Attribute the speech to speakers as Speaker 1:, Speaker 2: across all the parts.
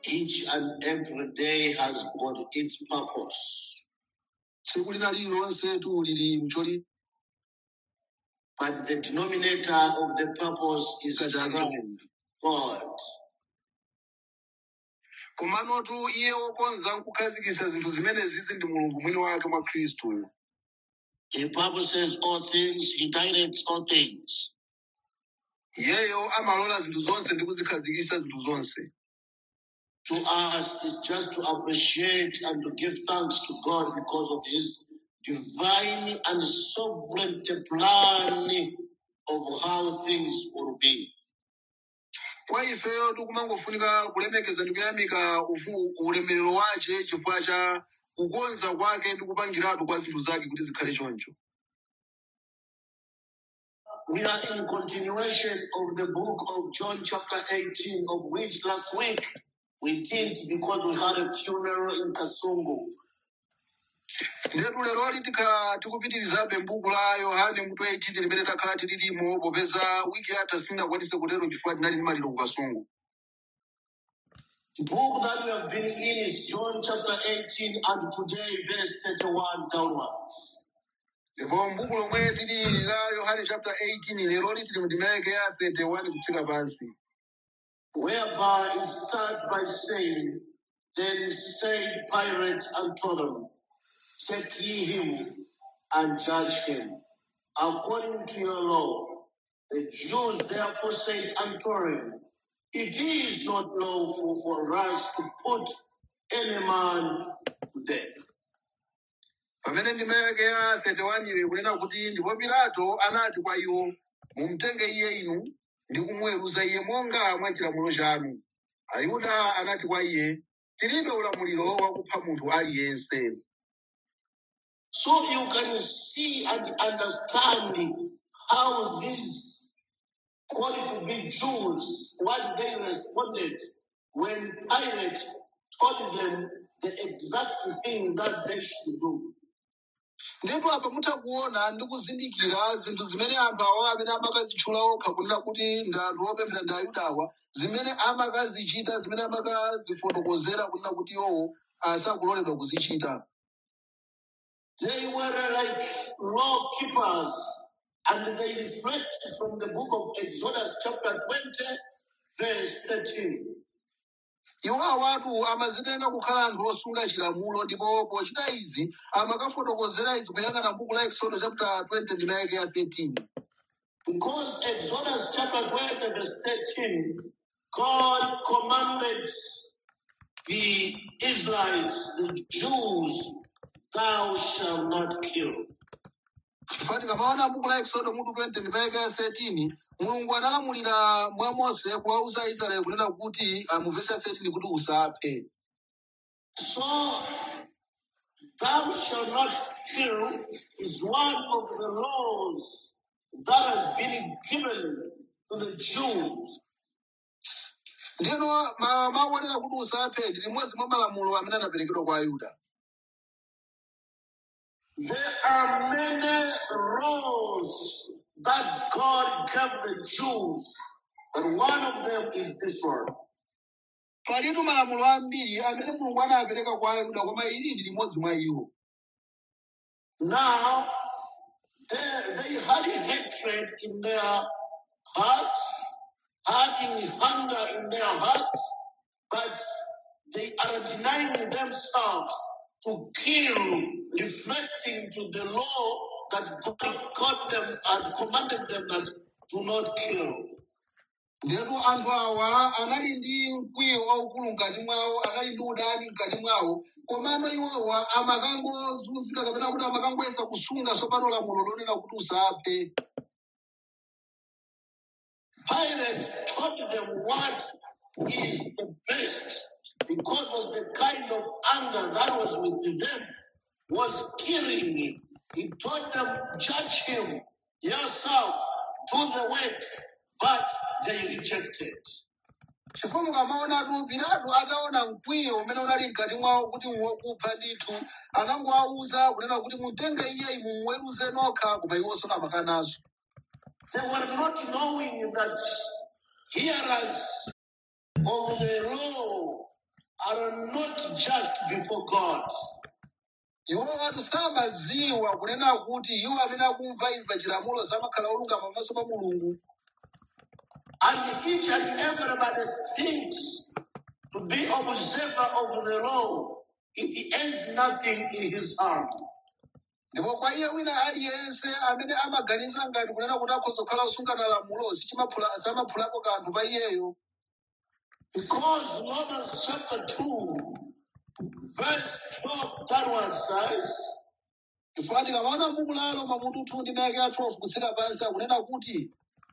Speaker 1: Each and every day has got its purpose.
Speaker 2: tsiku lina lililonse tu lili mcholi
Speaker 1: But the denominator of the purpose is
Speaker 2: kachake
Speaker 1: God.
Speaker 2: komanotu iye wokonza nkukhazikitsa zinthu zimenezi ndi mulungu mwini wake mwa khristu
Speaker 1: He purposes all things, He directs all things.
Speaker 2: iyeyo amalola zinthu zonse ndi kuzikhazikitsa zinthu zonse
Speaker 1: To us is just to appreciate and to give thanks to God because of His divine and sovereign plan of how things will be.
Speaker 2: kwa ifeyo tikumangofunika kulemekeza ndi kuyamika ufu- ulemerero wace chifukwa cha kukonza kwake ndi kupangiratu kwa zinthu zake kuti zikhale choncho
Speaker 1: We are in continuation of the book of John, chapter 18, of which last week we didn't because we had a funeral in Kasungu.
Speaker 2: ndetu leroli tikhala tikupitirizabe m'buku la yohane mutu 18 limene takhala tililimo popeza wiki yatha sitinakwanise kutero chifukwa tinali ndi maliro ku kasungu
Speaker 1: The book that we have been in is John chapter 18 and today verse 31 downwards.
Speaker 2: ndipo m'buku lomwe tili la yohane chapter 18 leroli tili mndimeke ya 31 kutsika pansi
Speaker 1: Whereby it starts by saying, Then said Pilate unto them, Take ye him and judge him according to your law. The Jews therefore said unto him, It is not lawful for us to put any man to death.
Speaker 2: pamene ndimeke ya 31 iwe kunena kuti ndipo pilato anati kwa iwo mumtenge iye inu ndi kumuweruza iye monga mwa chilamulo chanu ayuda anati kwa iye tilibe ulamuliro wakupha munthu aliyense
Speaker 1: So you can see and understand how these called to be Jews, what they responded when Pilate told them the exact thing that they should do.
Speaker 2: ndipo apa mutha kuona ndi kuzindikira zinthu zimene anthu awo amene amakazitchula okha kunena kuti ndi anthu opemphera ndi ayudawa zimene amakazichita zimene amakazifotokozera kunena kuti iwowo asakuloledwa kuzichita
Speaker 1: They were like law keepers, and they reflect from the book of Exodus, chapter 20, verse 13.
Speaker 2: iwo awatu amazitenga kukhala anthu osunga chilamulo ndipo pochita izi amakafotokozera izi kuyang'ana buku la exodo chapter 20 ndinayeke ya 13
Speaker 1: Because Exodus chapter 20, verse 13, God commanded the Israelites, the Jews, thou shalt not kill.
Speaker 2: chifukwa tikamaona buku la exodo mutu 20 ndinayeke ya 13 mulungu analamulira mwa mose kuwauza aisraeli kunena kuti ah, mu vesi ya 13 kuti usaphe
Speaker 1: So, thou shalt not kill is one of the laws that has been given to the Jews.
Speaker 2: ndino ma- mawu onena kuti usaphe ndi limodzi mwa malamulo amene anaperekedwa kwa ayuda
Speaker 1: There are many laws that God gave the Jews, but one of them is this one.
Speaker 2: palitu malamulo ambiri amene mulungu anawapereka kwa ayuda koma ili ndi limodzi mwa iwo
Speaker 1: Now, they, they had hatred in their hearts, having hunger in their hearts, but they are denying themselves to kill, reflecting to the law that God got them and commanded them that do not kill.
Speaker 2: ndetu anthu awa anali ndi mkwiyo waukulu mkati mwawo anali ndi udani mkati mwawo komano iwowa amakangozunzika kapena kuti amakangoyesa kusunga tsopano lamulo lonena kuti usaphe
Speaker 1: Pilate told them what is the best because of the kind of anger that was with them was killing him. He told them, judge him yourself, do the work, but they rejected.
Speaker 2: chifukwa mukamaonatu pilato ataona mkwiyo umene unali mkati mwawo kuti wokupha ndithu anangowawuza kunena kuti mutenge iye mumuweruze nokha koma iwonso amakanazo
Speaker 1: They were not knowing that hearers of the law are not just before God.
Speaker 2: iwo anthu samadziwa kunena kuti iwo amene akumva imva chilamulo samakhala olungama pamaso pa mulungu
Speaker 1: And each and everybody thinks to be observer of the law if he has nothing in his hand.
Speaker 2: ndipo kwa iye wina aliyense amene amaganiza ngati kunena kuti akhoza kukhala osungana lamulo sichimaphula- samaphulapo kanthu pa iyeyo
Speaker 1: Because Romans chapter 2, verse 12 downwards says,
Speaker 2: chifukwa tikamaona buku la roma mutu 2 ndi mayake ya 12 kutsika pansi akunena kuti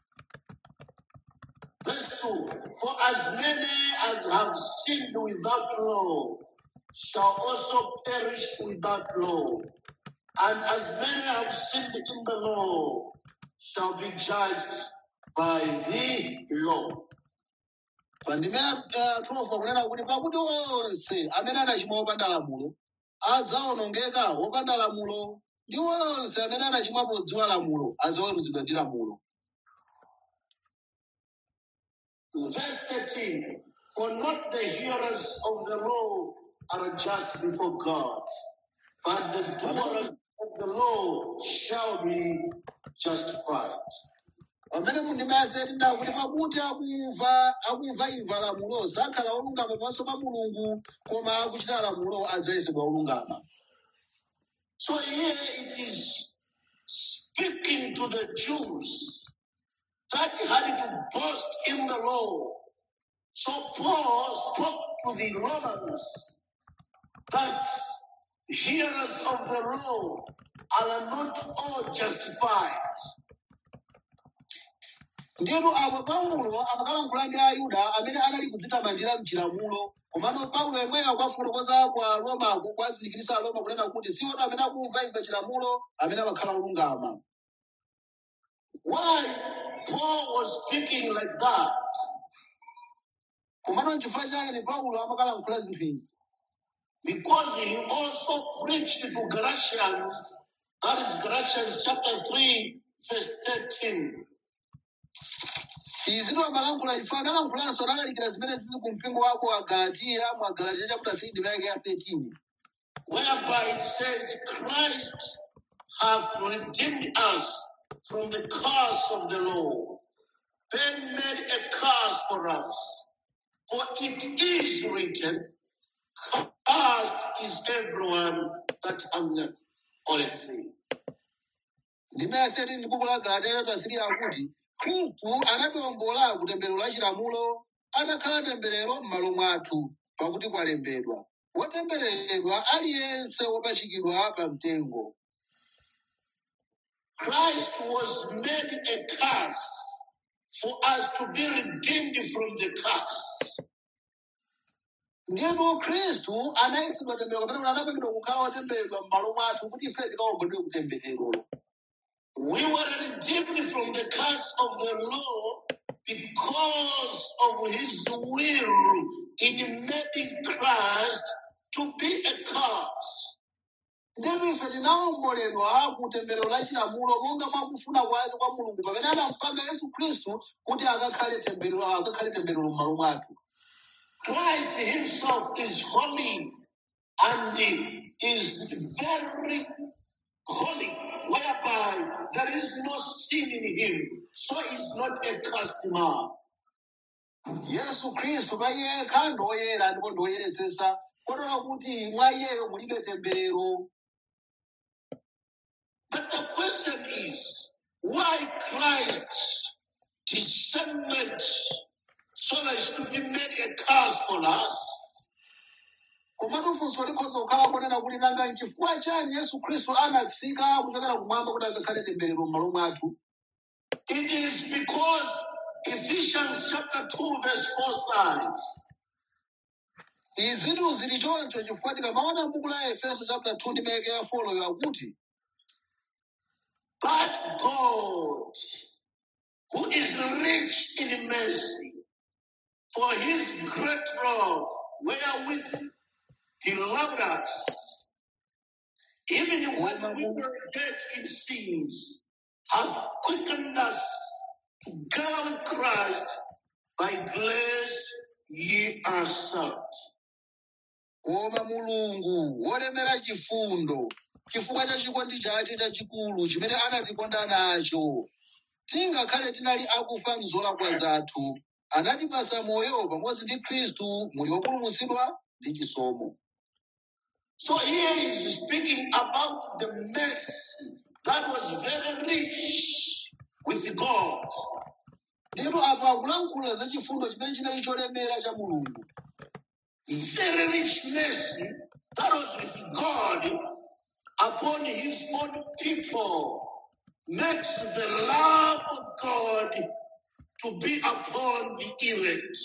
Speaker 1: verse 2, For as many as have sinned without law shall also perish without law. And as many have sinned in the law shall be judged by the law.
Speaker 2: pandime ya 12 akunena kuti pakuti onse amene anachimwa wopanda lamulo adzaonongeka wopanda lamulo ndi onse amene anachimwa podziwa lamulo adzaweruzidwa ndi lamulo
Speaker 1: Verse 13, For not the hearers of the law are just before God, but the doers of the law shall be justified.
Speaker 2: pamene mundime ya 13 kuti pakuti akumva akumva imva lamulo sakhala olungama pamaso pa mulungu koma akuchita lamulo adzayesedwa olungama
Speaker 1: So here it is speaking to the Jews that had to boast in the law. So Paul spoke to the Romans that hearers of the law are not all justified.
Speaker 2: ndiyatu apo paulo amakalankhula ndi ayuda amene anali kudzitamandira mchilamulo komano paulo yemweyo akafotokoza kwa romako kwazindikirisa aroma kunena kuti si onse amene akumva imva chilamulo amene amakhala olungama
Speaker 1: Why Paul was speaking like that?
Speaker 2: komano nchifukwa chake ni paulo amakalankhula zinthu izi
Speaker 1: Because he also preached to Galatians, that is Galatians chapter 3, verse 13.
Speaker 2: izi amalankhula chifukwa analankhulanso analalikira zimene zili ku mpingo wako wa galatiya mwa galatiya chapter 3 ndime ya 13
Speaker 1: whereby it says Christ hath redeemed us from the curse of the law, then made a curse for us. For it is written, Cursed is everyone that hangeth on a tree.
Speaker 2: ndime ya 13 ndi buku la galatiya chapter 3 akuti khristu anatiwombola ku temberero la chilamulo atakhala temberero m'malo mwathu pakuti kwalembedwa wotembereredwa aliyense wopachikidwa pa mtengo
Speaker 1: Christ was made a curse for us to be redeemed from the curse.
Speaker 2: ndiyeno khristu anayesedwa temberero kapena kuti anapangidwa kukhala wotembereredwa m'malo mwathu kuti ife tikawombedwe kutembererolo
Speaker 1: We were redeemed from the curse of the law because of his will in making Christ to be a curse.
Speaker 2: ndiyeno ife tinawomboledwa ku temberero la chilamulo monga mwakufuna kwake kwa mulungu pamene anampanga yesu khristu kuti akakhale temberero akakhale temberero m'malo mwathu
Speaker 1: Christ himself is holy and is very holy, whereby there is no sin in him. So he's not a cursed man.
Speaker 2: yesu khristu pa iye yekha ndi woyera ndipo ndi woyeretsetsa kotero kuti mwa iyeyo mulibe temberero
Speaker 1: But the question is, why Christ descended so that he could be made a curse for us?
Speaker 2: komatu funso likhoza kukhala kunena kuti nanga nchifukwa chani yesu khristu anatsika kuchokera kumwamba kuti akakhale temberero m'malo mwathu
Speaker 1: It is because Ephesians chapter 2 verse 4 says,
Speaker 2: izitu zili choncho chifukwa tikamaona buku la efeso chapter 2 ndi mayeke ya folo yakuti
Speaker 1: But God, who is rich in mercy, for his great love, wherewith he loved us, even when we were dead in sins, hath quickened us together with Christ. By grace ye are saved.
Speaker 2: koma mulungu wolemera chifundo chifukwa cha chikondi chake chachikulu chimene anatikonda nacho tingakhale tinali akufa m'zolakwa zathu anatipasa moyo pamodzi ndi khristu muli wopulumutsidwa ndi chisomo
Speaker 1: So here is speaking about the mercy that was very rich with God.
Speaker 2: ndipo apo akulankhula za chifundo chimene chinali cholemera cha mulungu
Speaker 1: Very rich mercy that was with God upon his own people makes the love of God to be upon the elect.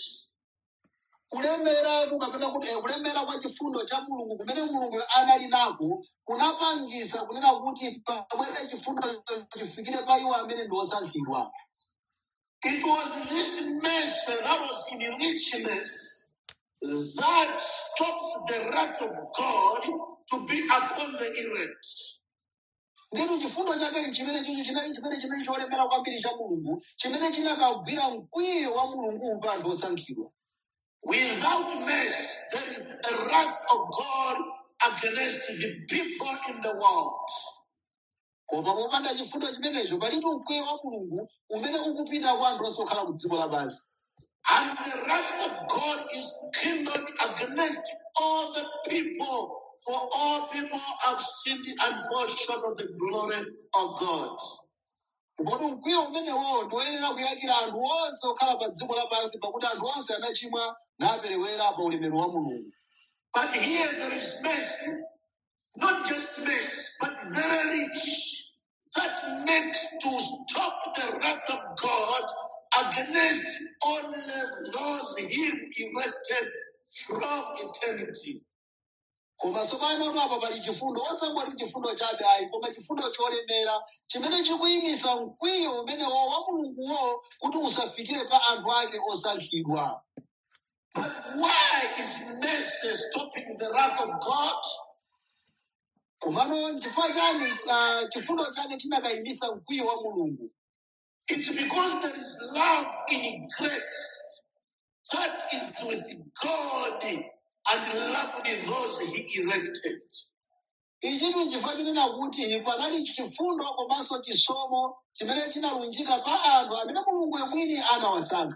Speaker 2: kulemera kapena kuti eh, kulemera kwa chifundo cha mulungu kumene mulungu anali nako kunapangisa kunena kuti pamene chifundo chifikire pa iwo amene ndi osankhidwa
Speaker 1: It was this mercy that was in richness that stops the wrath of God to be upon the elect.
Speaker 2: ndipo chifundo chake chimene chicho chinali chimene chinali cholemera kwambiri cha mulungu chimene chinakagwira mkwiyo wa mulungu pa anthu osankhidwa
Speaker 1: Without mercy, there is a wrath of God against the people in the world.
Speaker 2: koma popanda chifundo chimenecho palipo mkwiyo wa mulungu umene ukupita kwa anthu onse okhala ku dziko lapansi
Speaker 1: And the wrath of God is kindled against all the people, for all people have sinned and fall short of the glory of God.
Speaker 2: Ndipo mkwiyo umenewo ndiwoyenera kuyakira anthu onse okhala pa dziko lapansi pakuti anthu onse anachimwa naperewera pa ulemerero wa mulungu
Speaker 1: But here there is mercy, not just mercy, but very rich, that makes to stop the wrath of God against only those Him elected from eternity.
Speaker 2: koma tsopano apa pali chifundo osangoti chifundo chabe ayi koma chifundo cholemera chimene chikuyimisa mkwiyo umenewo wa mulunguwo kuti usafikire pa anthu ake osankhidwa
Speaker 1: But why is mercy stopping the wrath of God?
Speaker 2: komano chifukwa chani ah, chifundo chake chinakayimisa mkwiyo wa mulungu
Speaker 1: It's because there is love in grace that is with God and loved those He elected.
Speaker 2: ichi ndi chifukwa chinena kuti panali chifundo komanso chisomo chimene chinalunjika pa anthu amene mulungu yemwini anawasankha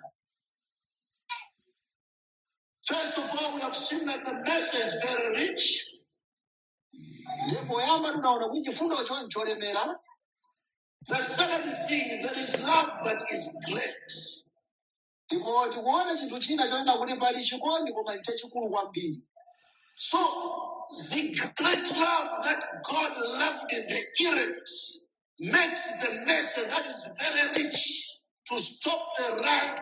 Speaker 1: First of all, we have seen that the mercy is very rich.
Speaker 2: ndipo poyamba tinaona kuti chifundo cho cholemera
Speaker 1: The second thing, there is love that is great.
Speaker 2: ndipo tikuona chinthu china chonena kuti pali chikondi koma chachikulu kwambiri
Speaker 1: So, the great love that God loved the elect makes the mercy that is very rich to stop the wrath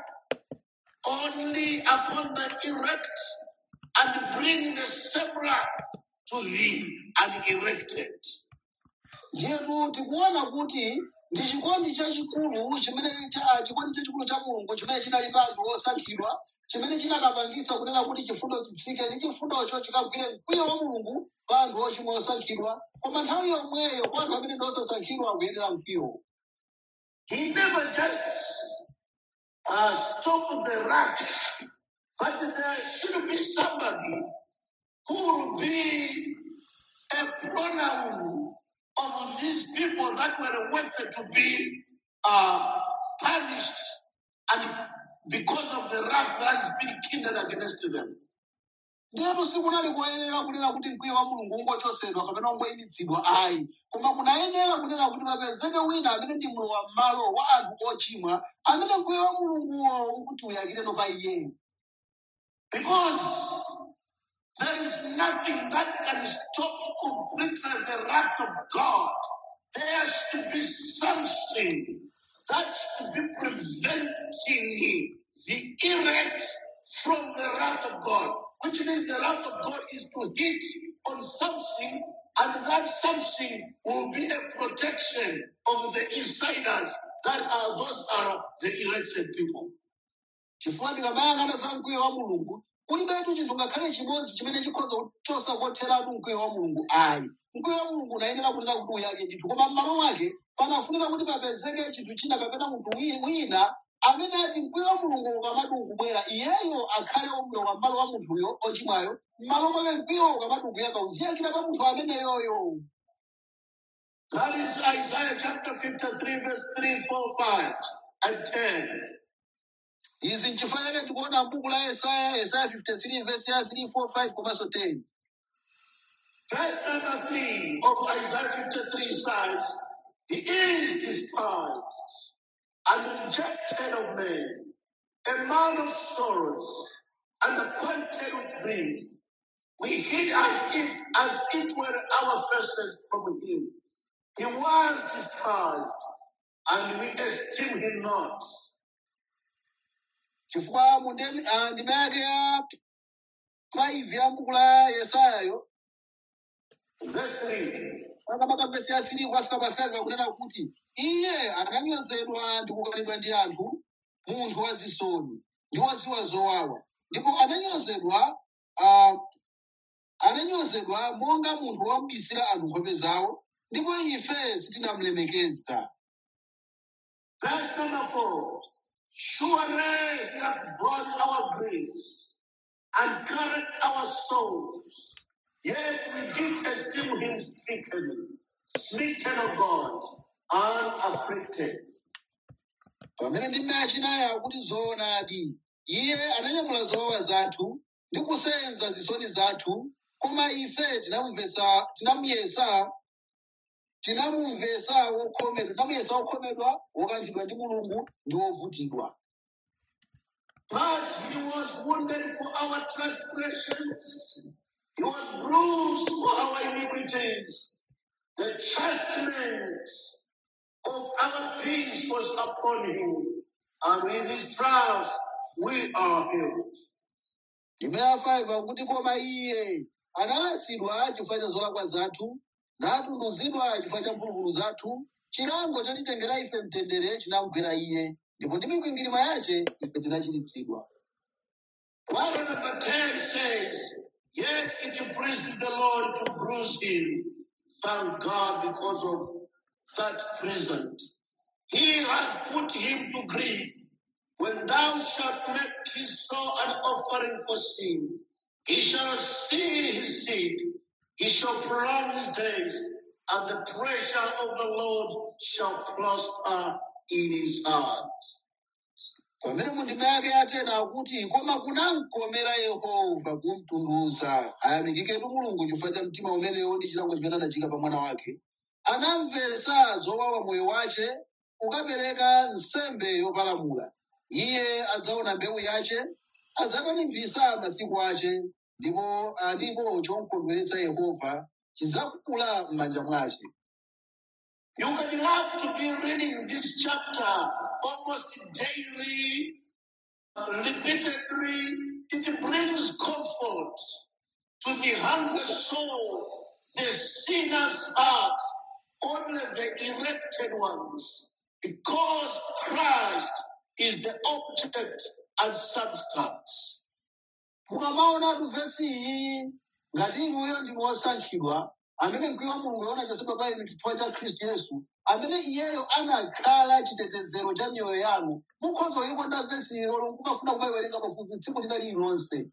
Speaker 1: only upon the elect and bring the same wrath to the unelected.
Speaker 2: ndiyetu tikuona kuti ndi chikondi chachikulu chimene cha- chikondi chachikulu cha mulungu chimene chinali pa anthu osankhidwa chimene chinakapangisa kunena kuti chifundo chitsike ndi chifundocho chikagwire mkwiyo wa mulungu pa anthu ochimwa osankhidwa koma nthawi yomweyo kwa anthu amene ndi osasankhidwa akuyenera mkwiyo
Speaker 1: He never just uh, stopped the wrath, but there should be somebody who will be a pronoun of these people that were worthy to be uh, punished and because of the wrath that has been kindled against them.
Speaker 2: ndiyetu sikunali kuyenera kunena kuti mkwiyo wa mulungu ungochosedwa kapena ungoyimitsidwa ayi koma kunayenera kunena kuti papezeke wina amene ndi mlowa m'malo wa anthu ochimwa amene mkwiyo wa mulunguwo ukuti uyakireno pa iyeyo
Speaker 1: Because there is nothing that can stop completely the wrath of God. There should be something that should be preventing the elect from the wrath of God. Which means the wrath of God is to hit on something, and that something will be a protection of the insiders that are those are the elected people.
Speaker 2: chifukwa tikamayang'ana za mkwiyo wa mulungu kulibetu chinthu ngakhale chimodzi chimene chikhoza kuchosa kotheratu mkwiyo wa mulungu ayi mkwiyo wa mulungu unayenera kunena kuti uyake ndithu koma m'malo mwake panafunika kuti papezeke chinthu china kapena munthu wi- wina amene ati mkwiyo wa mulungu ukamati ukubwera iyeyo akhale umlowa m'malo wa munthuyo ochimwayo m'malo mwake mkwiyo ukamadukuyaka uziyakira pa munthu ameneyoyo
Speaker 1: That is Isaiah chapter 53, verse 3, 4, 5, and 10.
Speaker 2: izi nchifukwa chake tikuona m'buku la yesaya yesaya 53 verse ya 3 4 5 komanso 10
Speaker 1: Verse number 3 of Isaiah 53 says, He is despised and rejected of men, a man of sorrows and acquainted with grief. We hid as if as it were our faces from him. He was despised, and we esteem him not.
Speaker 2: chifukwa mu ndemi- ah, ndima yake ya 5 ya m'buku la yesayayo
Speaker 1: Verse 3.
Speaker 2: makamaka vesi ya 3 kwafika pa 5 akunena kuti iye ananyozedwa ndi kukanidwa ndi anthu munthu wazisoni ndi waziwa zowawa ndipo ananyozedwa ah, ananyozedwa monga munthu wamubisira anthu nkhope zawo ndipo ife sitinamulemekeza
Speaker 1: Verse number 4. Surely he hath borne our griefs and carried our sorrows. Yet we did esteem him stricken, smitten of God, and afflicted.
Speaker 2: pamene ndime achinayi akuti zoonadi iye ananyamula zowawa zathu ndi kusenza zisoni zathu koma ife tinamumvesa tinamuyesa tinamumvesa wokhomedwa tinamuyesa wokhomedwa wokanthidwa ndi mulungu ndi wovutidwa
Speaker 1: But he was wounded for our transgressions, he was bruised for our iniquities. The chastisement of our peace was upon him, and with his trials we are healed.
Speaker 2: ndime ya 5 akuti koma iye analasidwa chifukwa cha zolakwa zathu natunduzidwa chifukwa cha mphulupulu zathu chilango chotitengera ife mtendere chinamugwera iye ndipo ndi mikwingwirima yace ife tinachiritsidwa
Speaker 1: One number 10 says, Yet it pleased the Lord to bruise him. Thank God because of that present. He has put him to grief. When thou shalt make his soul an offering for sin, he shall see his seed, he shall prolong his days, and the pressure of the Lord shall prosper in his heart.
Speaker 2: pamene mundima yake yatena akuti koma kunamkomera yehova kumtunduza ayamikiketu mulungu chifukwa cha mtima umenewo ndi chilango chimene anachika pa mwana wake anamvesa zowawa moyo wace ukapereka nsembe yopalamula iye adzaona mbewu yace adzakanimvisa masiku ace ndipo ndipo chomkondweretsa yehova chidzakula m'manja mwace
Speaker 1: You can love to be reading this chapter almost daily, repeatedly. It brings comfort to the hungry soul, the sinner's heart, only the elected ones, because Christ is the object and substance.
Speaker 2: mukamaonatu vesi iyi ngati inuyo ndi wosankhidwa amene mkwiyo wa mulungu yona chasedwa pa inu chifukwa cha khristu yesu amene iyeyo anakhala chitetezero cha miyoyo yanu mukhoza kuyikonda vesi ilo mukafuna kumayiwerenga pafupi tsiku lina lililonse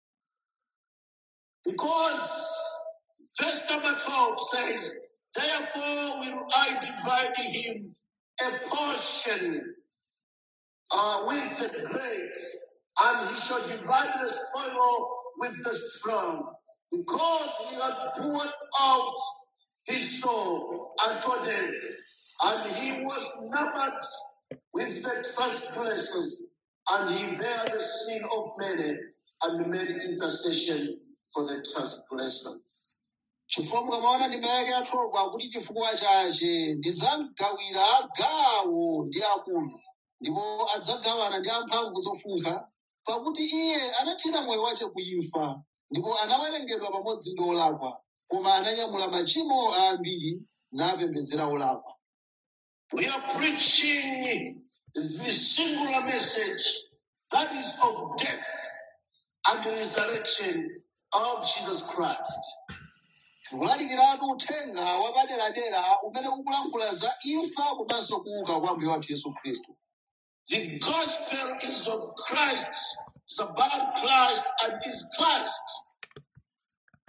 Speaker 1: Because verse number 12 says, Therefore will I divide him a portion uh, with the great, and he shall divide the spoil with the strong, because he has poured out his soul unto death, and he was numbered with the transgressors, and he bare the sin of many, and made intercession for the transgressors.
Speaker 2: chifukwa mukamaona ndima yake yathogwa kuti chifukwa chache ndidzamgawira gawo ndi akulu ndipo adzagawana ndi amphamvu zofunkha pakuti iye anathira moyo wace kuimfa ndipo anawerengedwa pamodzi ndi olakwa koma ananyamula machimo a ambiri napembedzera olakwa
Speaker 1: We are preaching the singular message that is of death and the resurrection of Jesus Christ.
Speaker 2: tikulalikiratu uthenga wapaderadera umene ukulankhula za imfa komanso kuuka kwa mbuye wathu yesu khristu
Speaker 1: The gospel is of Christ. It's about Christ and is Christ.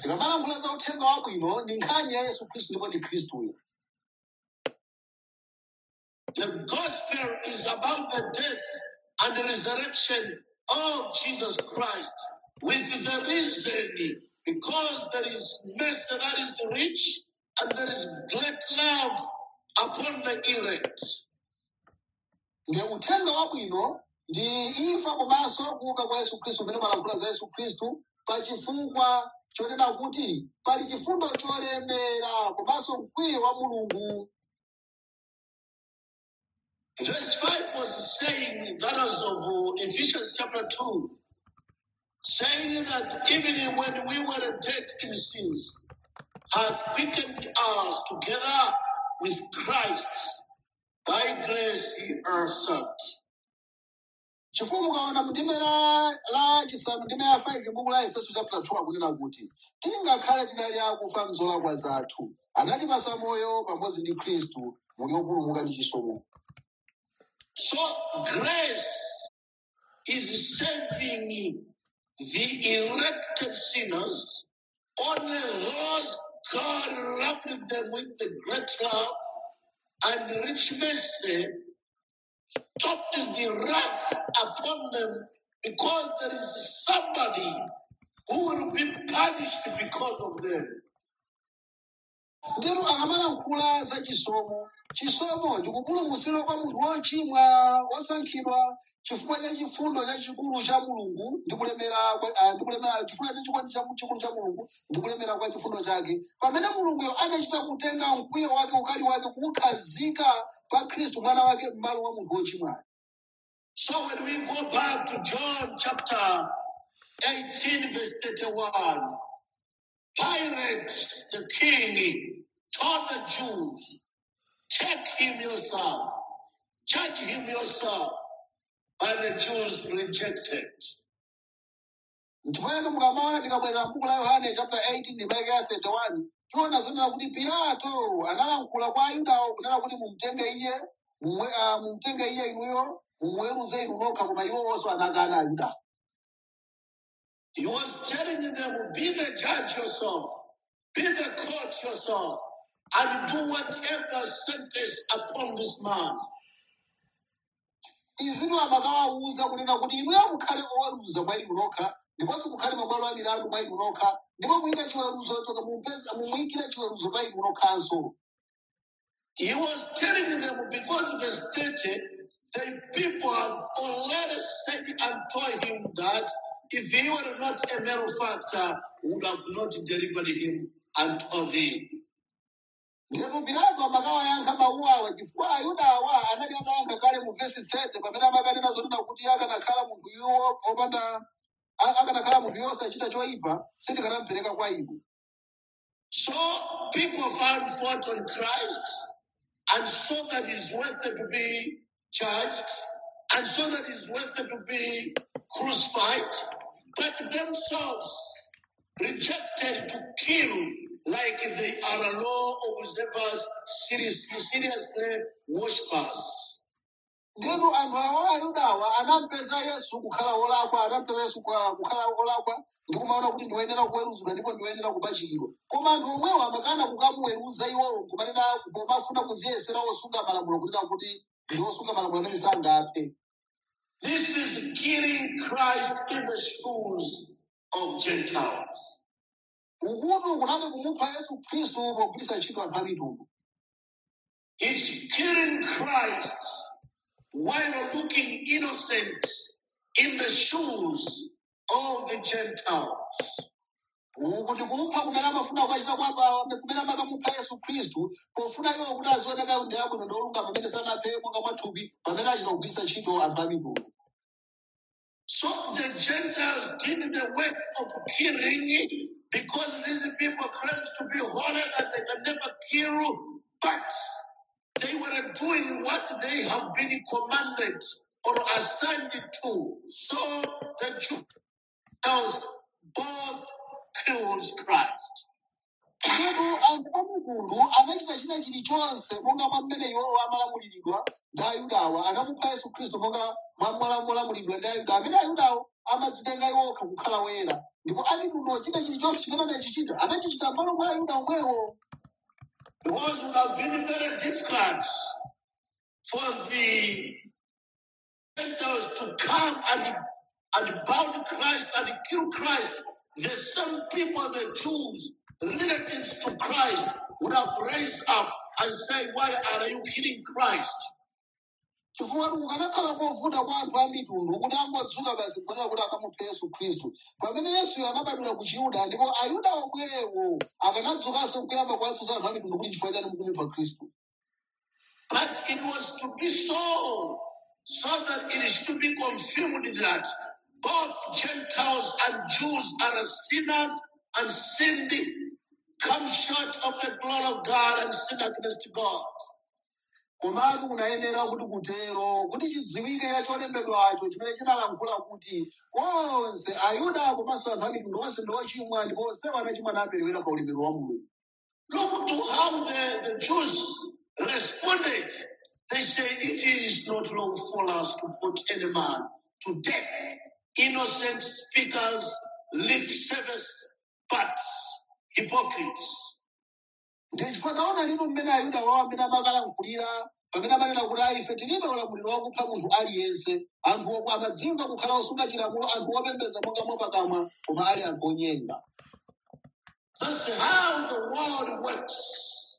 Speaker 2: tikamalankhula za uthenga wabwino ndi nkhani ya yesu khristu ndipo ndi khristuyo
Speaker 1: The gospel is about the death and the resurrection of Jesus Christ with the reason because there is mercy that is rich and there is great love upon the elect.
Speaker 2: ndi uthenga wabwino ndi imfa komanso kuuka kwa yesu khristu umene malankhula za yesu khristu pa chifukwa chonena kuti pali chifundo cholemera komanso mkwiyo wa mulungu
Speaker 1: Verse 5 was saying, that was of uh, Ephesians chapter 2, saying that even when we were dead in sins, hath quickened us together with Christ. By grace he are saved.
Speaker 2: chifukwa mukaona mndime la la chisanu ndime ya 5 m'buku la efeso chapter 2 akunena kuti tingakhale tinali akufa mzolakwa zathu anatipasa moyo pamodzi ndi khristu muli opulumuka ndi chisomo
Speaker 1: So grace is saving the elected sinners, only those God loved them with the great love and rich mercy stopped the wrath upon them because there is somebody who will be punished because of them.
Speaker 2: ndero akamalankhula za chisomo chisomo ndikupulumutsidwa kwa munthu wochimwa wosankhidwa chifukwa cha chifundo chachikulu cha mulungu ndi kulemera kwa- ah, ndi kulemera chifukwa cha chikondi cha- chikulu cha mulungu ndi kulemera kwa chifundo chake pamene mulunguyo anachita kutenga mkwiyo wake ukali wake kuukhazika pa khristu mwana wake m'malo wa munthu wochimwayo
Speaker 1: So when we go back to John chapter 18, verse 31, Pilate, the king, told the Jews, check him yourself, judge him yourself. But the Jews rejected.
Speaker 2: ndipoyeka mukamaona tikabwerera mbuku la yohane chapter 18 ndi maike ya 31 tiona zonena kuti pilato analankhula kwa ayudawo kunena kuti mumtenge iye mumwe- ah, mumtenge iye inuyo mumuweruze inu nokha koma iwo onse anakana ayudawo
Speaker 1: He was telling them, be the judge yourself, be the court yourself, and do whatever sentence upon this man.
Speaker 2: izitu amakawawuza kunena kuti inuyo mukhale oweruza mwa inu nokha ndiponso mukhale mabwalo a milandu mwa inu nokha ndipo muyike chiweruzo choka mumupeza- mumuyikire chiweruzo pa inu nokhanso
Speaker 1: He was telling them because verse 30, the people have already said and told him that if he were not a malefactor, would have not delivered him unto thee.
Speaker 2: ndipo pilato amakawayankha mawu awa chifukwa ayudawa anali adayankha kale mu vesi 30 pamene amakanena zonena kuti akanakhala munthu iwo opanda a- akanakhala munthu iwo osachita choyipa sindikanamupereka kwa inu
Speaker 1: So people found fault on Christ and saw that he's worthy to be judged and saw that he's worthy to be crucified, but themselves rejected to kill like they are law observers, seriously, seriously worshippers.
Speaker 2: ndipo anthu awo ayudawa anampeza yesu kukhala wolakwa anampeza yesu kwa- kukhala wolakwa ndi kumaona kuti ndiwoyenera kuweruzidwa ndipo ndiwoyenera kupachikidwa koma anthu omwewo amakana kukamuweruza iwowo kumanena pomafuna kuziyesera osunga malamulo kunena kuti ndi osunga malamulo amene sangaphe
Speaker 1: This is killing Christ in the shoes of Gentiles.
Speaker 2: ukutu kunali kumupha yesu khristu pogwiritsa ntchito anthu a mitundu
Speaker 1: It's killing Christ while looking innocent in the shoes of the Gentiles.
Speaker 2: kuti kumupha kumene amafuna kukachita kwapa kumene amakamupha yesu khristu pofuna iwo kuti azioneka ndi abwino ndi olungama pamene sanaphe monga mwathupi pamene achita kugwiritsa ntchito anthu a mitundu
Speaker 1: So the Gentiles did the work of killing because these people claim to be holy that they can never kill, but they were doing what they have been commanded or assigned to. So the Gentiles both kills Christ.
Speaker 2: ndipo anthu a mitundu anachita china chilichonse monga mwa mmene iwowo amalamuliridwa ndi ayudawa anamupha yesu khristu monga mwamolamulidwa ndi ayuda amene ayudawo amadzitenga iwokha kukhala woyera ndipo a mitundu ochita chilichonse chimene anachichita anachichita m'malo mwa ayuda omwewo
Speaker 1: Because it would have been very difficult for the Gentiles to come and, and bound Christ and kill Christ. The same people, the Jews, relatives to Christ, would have raised up and say, Why are you killing Christ?
Speaker 2: chifukwa kukanakhala kovuta kwa anthu a mitundu kuti angodzuka basi kuonera kuti akamupha yesu khristu pamene yesuyo anabadwira ku chiyuda ndipo ayuda omwewo akanadzukanso kuyamba kuwatsutsa anthu a mitundu kuti chifukwa chani mukumupha khristu
Speaker 1: But it was to be so, so that it is to be confirmed that both Gentiles and Jews are sinners and sinned, come short of the glory of God and sin against God.
Speaker 2: komatu kunayenera kuti kutero kuti chidziwike ya cholembedwacho chimene chinalankhula kuti onse ayuda komanso anthu a mitundu onse ndi ochimwa ndipo onsewo anachimwa naperewera pa ulemerero wa mulungu
Speaker 1: Look to how the, the Jews responded. They say, It is not lawful for us to put any man to death. Innocent speakers, lip service, but hypocrites.
Speaker 2: ndi chifukwa taona lino mmene ayuda wawo amene amakalankhulira pamene amanena kuti ayi ife tilibe ulamuliro wakupha munthu aliyense anthu amadzimva kukhala osunga chilamulo anthu opembedza monga mwapakamwa koma ali anthu onyenga
Speaker 1: That's how the world works.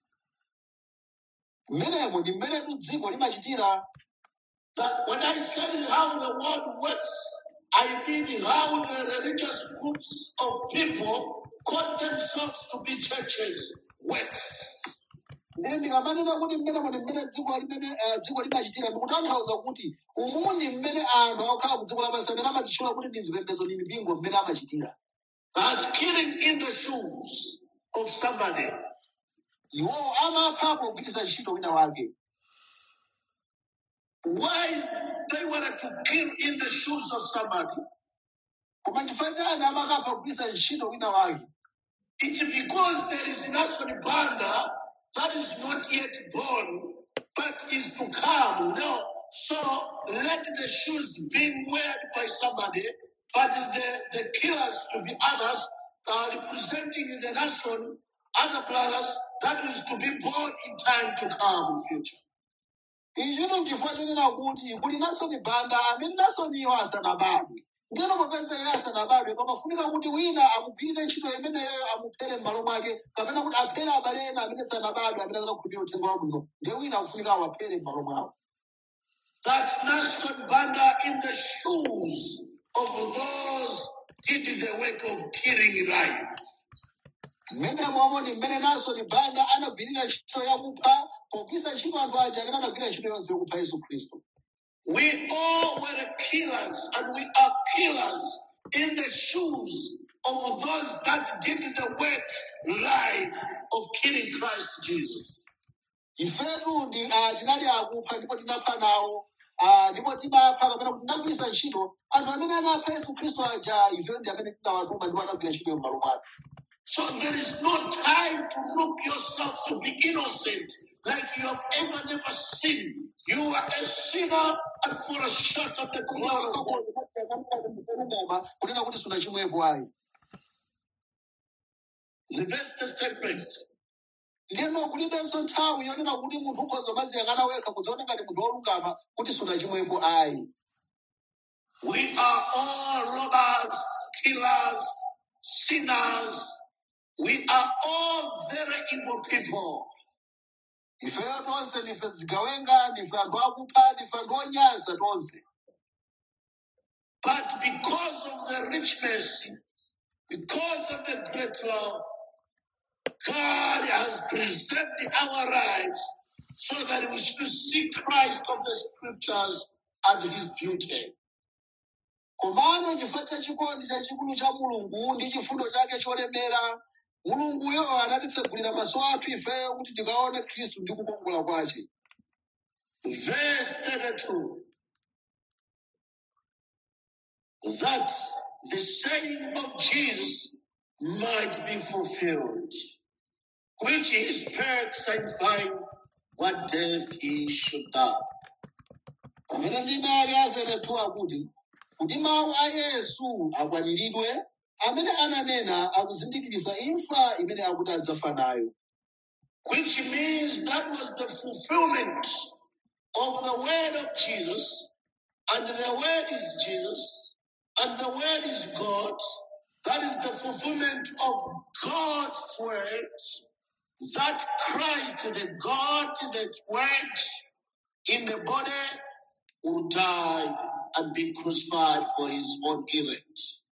Speaker 2: mmenemo ndi mmenetu dziko limachitira
Speaker 1: That when I say how the world works, I mean how the religious groups of people call themselves to be churches works.
Speaker 2: ndiye ndikamanena kuti mmenemo ndi mmene dziko limene eh, dziko limachitira ndikutanthauza kuti umu ndi mmene anthu akukhala ku dziko lapansi amene amadzitchula kuti ndi zipembedzo ndi mipingo mmene amachitira
Speaker 1: That's killing in the shoes of somebody.
Speaker 2: iwowo amaphapo kugwiritsa ntchito wina wake
Speaker 1: Why they wanted to kill in the shoes of somebody?
Speaker 2: koma chifukwa chani amakapha kugwiritsa ntchito wina wake
Speaker 1: It's because there is Nelson Banda that is not yet born, but is to come. No. So let the shoes be worn by somebody, but the, the killers to be others, uh, representing the nation, other brothers, that is to be born in time to come in future.
Speaker 2: ichito nchifukwa chonena kuti kuli nasoni banda amene nasoniyo asanabadwe ndino popeza iye asanabadwe pamafunika kuti wina amugwirire ntchito imeneyo amuphere m'malo mwake kapena kuti aphere abale ena amene sanabadwe amene akanakhulupirira uthenga wabwino ndiye wina akufunika awaphere m'malo mwawo
Speaker 1: That's Nelson Banda in the shoes of those did the work of killing life.
Speaker 2: mmene momwe ndi mmene nasoni banda anagwirira ntchito yakupha pogwiritsa ntchito anthu aja amene anagwirira ntchito yonse yakupha yesu khristu
Speaker 1: We all were killers and we are killers in the shoes of those that did the work life of killing Christ Jesus.
Speaker 2: ifetu ndi ah, tinali akupha ndipo tinapha nawo ah, ndipo timapha kapena kuti tinagwiritsa ntchito anthu amene anapha yesu khristu aja ifetu ndi amene tinawatuma ndipo anagwira ntchito m'malo mwake
Speaker 1: So there is no time to look yourself to be innocent like you have ever never sinned. You are a sinner and fall short of the glory of God.
Speaker 2: kunena kuti sunachimwepo ayi
Speaker 1: Reverse the statement.
Speaker 2: ndiyeno kulibenso nthawi yonena kuti munthu ukhoza maziyang'ana wekha kudzaona ngati munthu wolungama kuti sunachimwepo ayi
Speaker 1: We are all robbers, killers, sinners. We are all very evil people.
Speaker 2: ifeyo tonse ndife zigawenga ndife anthu akupha ndife anthu onyansa tonse
Speaker 1: But because of the rich mercy, because of the great love, God has preserved our lives so that we should see Christ of the scriptures and his beauty.
Speaker 2: komano chifukwa cha chikondi chachikulu cha mulungu ndi chifundo chake cholemera mulunguyo anatitsegulira maso athu ifeyo kuti tikaone khristu ndi kukongola kwace
Speaker 1: Verse 32 that the saying of Jesus might be fulfilled, which he spake, signifying what death he should die.
Speaker 2: pamene ndime ake azeretu akuti kuti mawu a yesu akwaniridwe amene ananena akuzindikiriza imfa imene akuti adzafa nayo
Speaker 1: Which means that was the fulfillment of the word of Jesus, and the word is Jesus, and the word is God. That is the fulfillment of God's word, that Christ, the God, the word in the body, will die and be crucified for his own elect.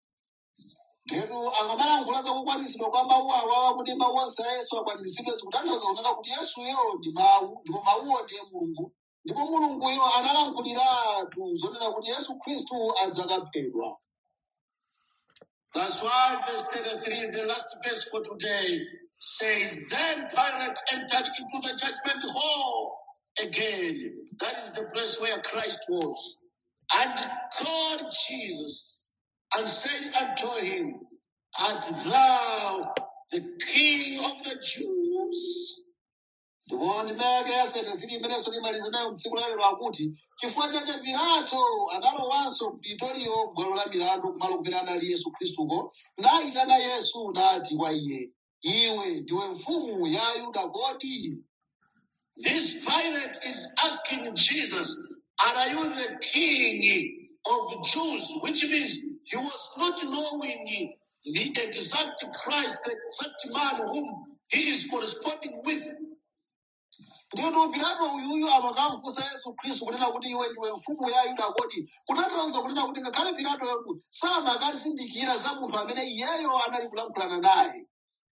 Speaker 2: Lero angamalankhula za kukwanisidwa kwa mawu awawa kuti mawu onse a Yesu akwaniritsidwe zikutanthauza kunena kuti Yesuyo ndi mawu ndipo mawuwo ndiye Mulungu ndipo Mulunguyo analankhuliratu zonena kuti Yesu Khristu adzakaphedwa.
Speaker 1: That's why verse 33, the last verse for today, says, Then Pilate entered into the judgment hall again. That is the place where Christ was. And called Jesus and said unto him, Art thou the king of the Jews?
Speaker 2: Ndipo ndimeke yasene zili imenenso limaliza nayo mtsiku la lero akuti chifukwa chache Pilato analowanso Pritoriyo bwalo la milandu kumalo kumene anali Yesu Khristuko nayitana Yesu nati kwa iye iwe ndiwe mfumu ya Ayuda kodi
Speaker 1: This Pilate is asking Jesus, Are you the king of Jews? Which means he was not knowing the exact Christ, the exact man whom he is corresponding with.
Speaker 2: Ndipo Pilato uyuyu amakamfunsa Yesu Khristu kunena kuti iwe ndiwe mfumu ya Ayuda kodi kutanthauza kunena kuti ngakhale Pilato yetu samakazindikira za munthu amene iyeyo anali kulankhulana naye.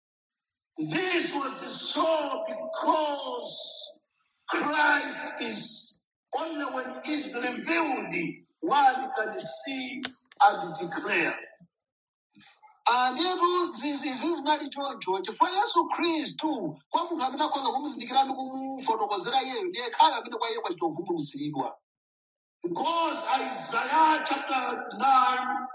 Speaker 1: This was so because Christ is only when is revealed one can see and declare.
Speaker 2: Andiyetu zizi zinali choncho chifukwa Yesu Khristu kwa munthu amene akhoza kumuzindikira ndi kumufotokozera iyeyo ndiye khale amene kwa iye kwachita uvumbulutsidwa.
Speaker 1: Because Isaiah chapter 9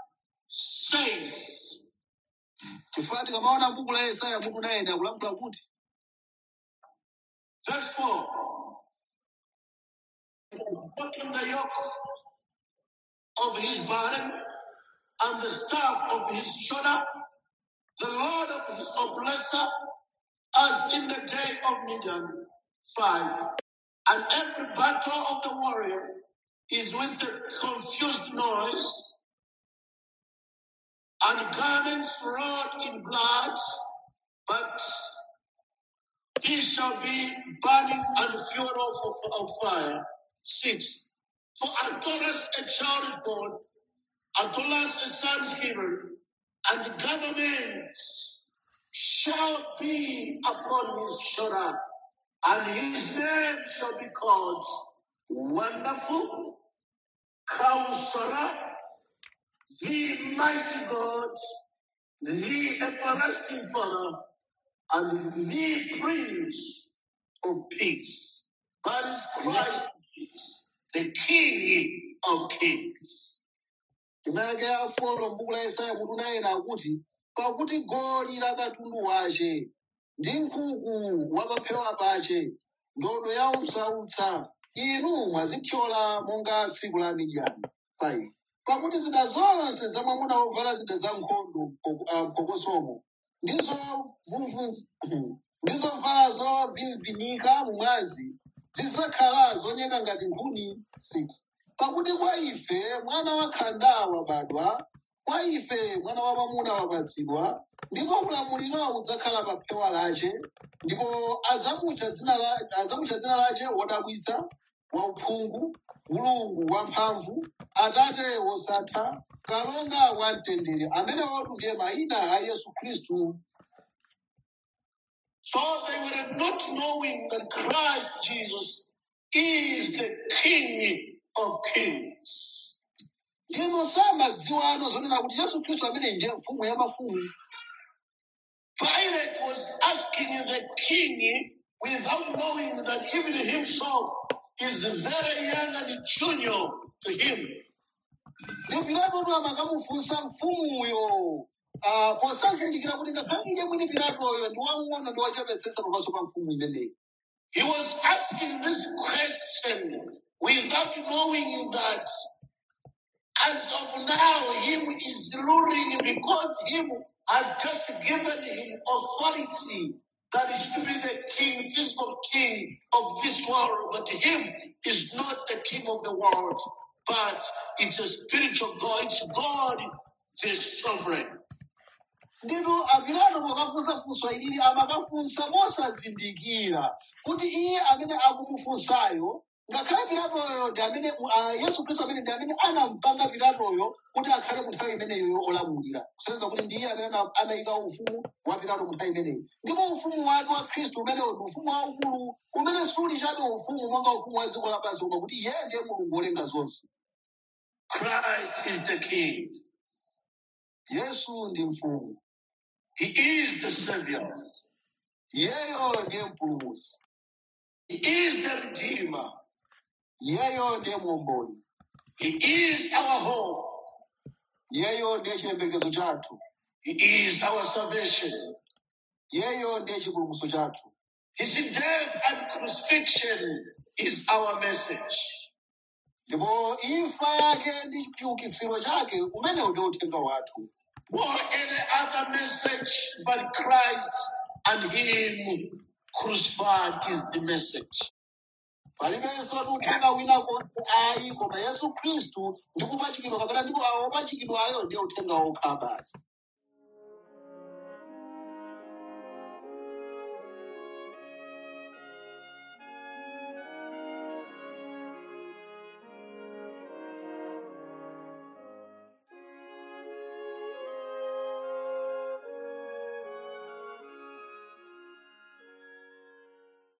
Speaker 1: says,
Speaker 2: Chifukwa tikamaona buku la Yesaya mutu nayenda akulankhula kuti
Speaker 1: verse 4, broken the yoke of his burden and the staff of his shoulder, the Lord of his oppressor, as in the day of Midian. 5. And every battle of the warrior is with the confused noise, and garments wrought in blood, but these shall be burning and fuel of, of, of fire. 6. For unto us a child is born, unto us a son is given, and the government shall be upon his shoulder, and his name shall be called Wonderful, Counselor, the Mighty God, the Everlasting Father, and the Prince of Peace. That is Christ Jesus, the King of Kings.
Speaker 2: Timake afolo m'buku la Yesaya mutu nayenda akuti pakuti goli la katundu wace ndi nkhuku wapaphewa pace ndodo ya umsautsa inu mwazithyola monga tsiku la Midiyani 5 pakuti zida zonse za mwamuna wovala zida za nkhondo mko- ah, mkokosomo ndizo vumvu- ndizo vala zovimvinika mumwazi zidzakhala zonyeka ngati nkhuni 6 pakuti kwa ife mwana wakhanda wabadwa kwa ife mwana wa mwamuna wapatsidwa ndipo ulamuliro udzakhala pa phewa lace ndipo adzamutcha dzina la- adzamutcha dzina lace wodabwitsa wauphungu mulungu wamphamvu atate wosatha kalonga wamtendere amene otu ndiye mayina a yesu khristu
Speaker 1: So they were not knowing that Christ Jesus is the King of Kings.
Speaker 2: ndino samadziwano zonena kuti yesu khristu amene ndiye mfumu ya mafumu
Speaker 1: Pilate was asking the king without knowing that even himself is very young and junior to him.
Speaker 2: ndipo pilato amakamufunsa mfumuyo ah, posazindikira kuti ngakhale iye mwini pilatoyo ndi wamng'ono ndi wachepetsetsa pamaso pa mfumu imeneyi
Speaker 1: He was asking this question without knowing that as of now, him is ruling because him has just given him authority that is to be the king, physical king of this world. But him is not the king of the world, but it's a spiritual God. It's God, the sovereign.
Speaker 2: ndinu apilato pokafunsa funso ilili amakafunsa mosazindikira kuti iye amene akumufunsayo ngakhale pilatoyo ndi amene uh, yesu khristu amene ndi amene anampanga pilatoyo kuti akhale mu nthawi imeneyo olamulira kusenzera kuti ndi iye amene ana- anayika ufumu wa pilato mu nthawi imeneyi ndipo ufumu wake wa khristu umenewo ndi ufumu waukulu umene suli chabe ufumu monga ufumu wa dziko lapansi koma kuti iye ndiye mulungu wolenga zonse
Speaker 1: Christ is the king.
Speaker 2: yesu ndi mfumu
Speaker 1: He is the savior.
Speaker 2: iyeyo ndiye mpulumutsi
Speaker 1: He is the redeemer.
Speaker 2: iyeyo ndiye muomboli
Speaker 1: He is our hope.
Speaker 2: iyeyo ndiye chiyembekezo chathu
Speaker 1: He is our salvation.
Speaker 2: iyeyo ndiye chipulumutso chathu
Speaker 1: His death and crucifixion is our message.
Speaker 2: ndipo imfa yake ndi chiukitsiro chake umenewo ndiwo uthenga wathu
Speaker 1: Or any other message but Christ and Him crucified is the message.
Speaker 2: palibenso ti uthenga wina konse ayi koma yesu khristu ndi kupachikidwa kapena ndipo awo opachikidwayo ndiye uthenga wokha basi